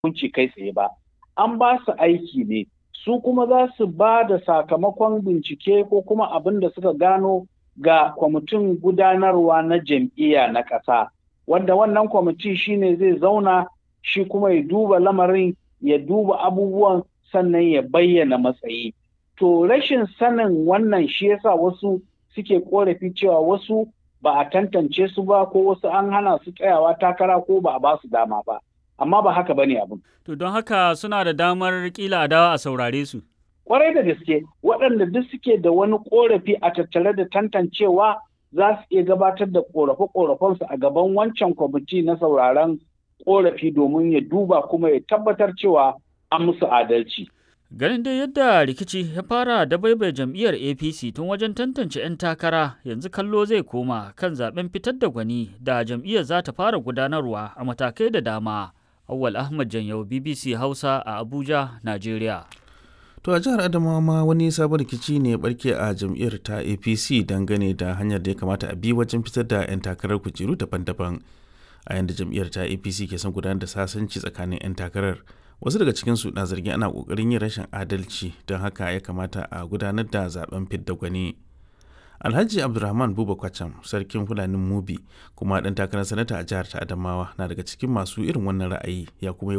hukunci kai tsaye ba an ba su aiki ne su kuma za su ba da sakamakon bincike ko kuma abin da suka gano ga kwamitin gudanarwa na jam'iyya na ƙasa wanda wannan kwamiti shine zai zauna shi kuma ya duba lamarin ya duba abubuwan sannan ya bayyana matsayi to rashin sanin wannan shi yasa wasu suke korafi cewa wasu ba a tantance su ba ko wasu an hana su tsayawa takara ko ba a ba su dama ba amma ba haka bane abin To don haka suna da damar kila a dawa a saurare su. kwarai da gaske waɗanda duk suke da wani korafi a tattare da tantancewa za su iya gabatar da korafe-korafensu a gaban wancan kwamiti na sauraron korafi domin ya duba kuma ya tabbatar cewa an musu adalci. Ganin dai yadda rikici ya fara da baibai jam'iyyar APC tun wajen tantance 'yan takara yanzu kallo zai koma kan zaben fitar da gwani da jam'iyyar za ta fara gudanarwa a matakai da dama. Awwal Ahmad Janyau BBC Hausa a Abuja, Najeriya. To a jihar Adamawa ma wani sabon rikici ne barke a jam'iyyar ta APC dangane da hanyar da ya kamata a bi wajen fitar da 'yan takarar kujeru daban-daban. A yanda jam'iyyar ta APC ke son gudanar da sasanci tsakanin 'yan takarar. Wasu daga cikinsu na zargin ana kokarin yin rashin adalci don haka ya kamata a gudanar da zaben fidda gwani. Alhaji Abdulrahman Buba Kwacham, sarkin Fulanin Mubi, kuma ɗan takarar sanata a jihar ta Adamawa na daga cikin masu irin wannan ra'ayi ya kuma yi